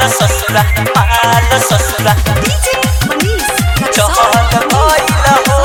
ससुरा माल ससुरा DJ Manish चहल गइल हो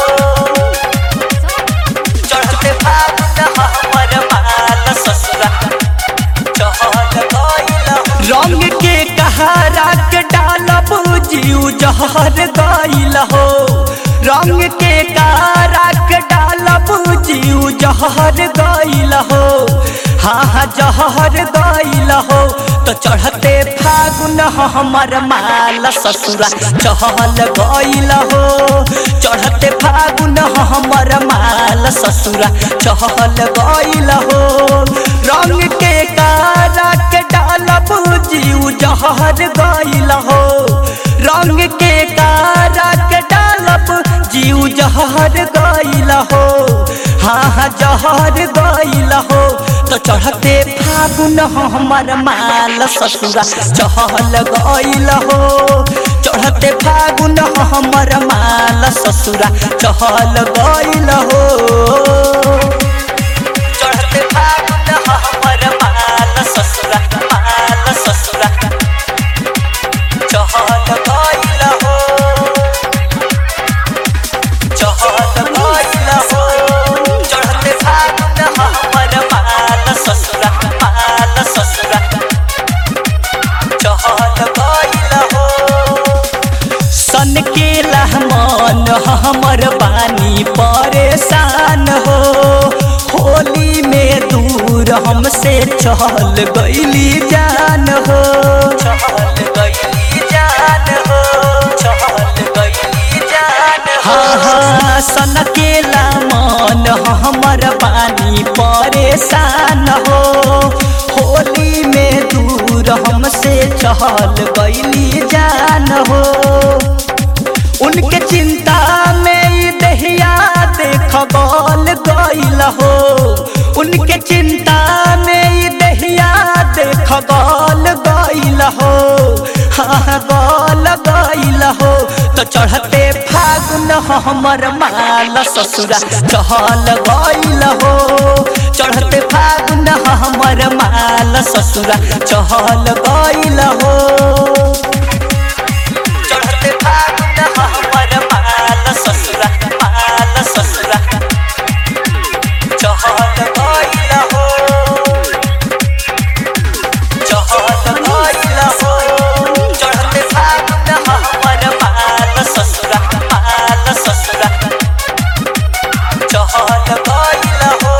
चढ़ते फागुन हमर माल ससुरा चहल गइल हो रंग के कहारा के डालब जीव जहर गइल हो रंग के कहारा के डालब जीव जहर गइल हो हाँ हाँ जहर गइल हो तो चढ़ते फागुन हमर माल ससुरा चहल गइल हो चढ़ते फागुन हमर माल ससुरा चहल गइल हो रंग के कारा के डालब जीव जहर गइल हो रंग के कारा के डालब जीव जहर गइल हो हाँ हाँ जहर गइल हो तो चढ़ते फागुन हमर माल ससुरा चहल गइल हो चढ़ते फागुन हमर माल ससुरा चहल गइल हो चढ़ते फागुन हमर माल ससुरा माल ससुरा चहल गइल हो चहल गइल हो चढ़ते फागुन हमर माल ससुरा माल ससुरा चहल गइल हो सन के लहमान हमर बानी परेशान हो होली में दूर हमसे चहल गइली जान हो चहल गइली जान हो चहल गइली जान हो हाँ हाँ सन के लहमान हमर बानी परेशान हो होली में दूर हमसे चहल गइली जान हो उनके चिंता में ई दहिया देख गल गइल हो उनके चिंता में ई दहिया देख गल गइल हो हाँ गल गइल हो तो चढ़ते फागुन हमर माल ससुरा चहल गइल हो चढ़ते फागुन हमर माल ससुरा चहल गइल हो चढ़ते फागुन हमर माल ससुरा माल ससुरा चहल गइल हो चहल गइल हो चढ़ते फागुन हमर माल ससुरा माल ससुरा चहल गइल हो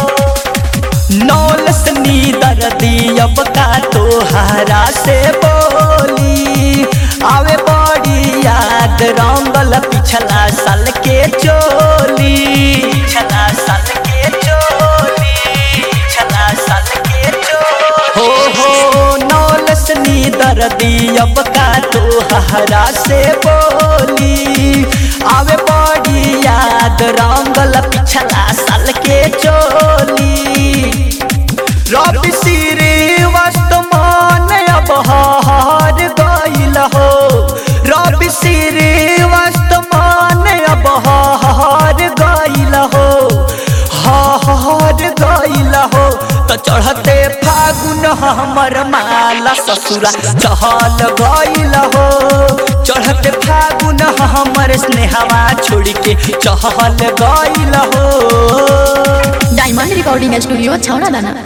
नौल सनी दर्दी अब का तोहारा से बोली आवे बड़ी याद रंगल पिछला साल के चोली पिछला साल के चोली पिछला साल के चोली हो हो नौल सनी दर्दी अब का तोहारा से बोली आवे बड़ी याद रंगल पिछला साल के चोली रवि श्रीवास्त मान अब हार गइल हो रवि श्रीवास्त मान अब हार गइल हो हार गइल हो तो चढ़ते फागुन हमर माला ससुरा चहल गइल हो चढ़ते फागुन हमर स्नेहवा छोड़ के चहल गइल हो डायमंड रिकॉर्डिंग स्टूडियो छौड़ा दाना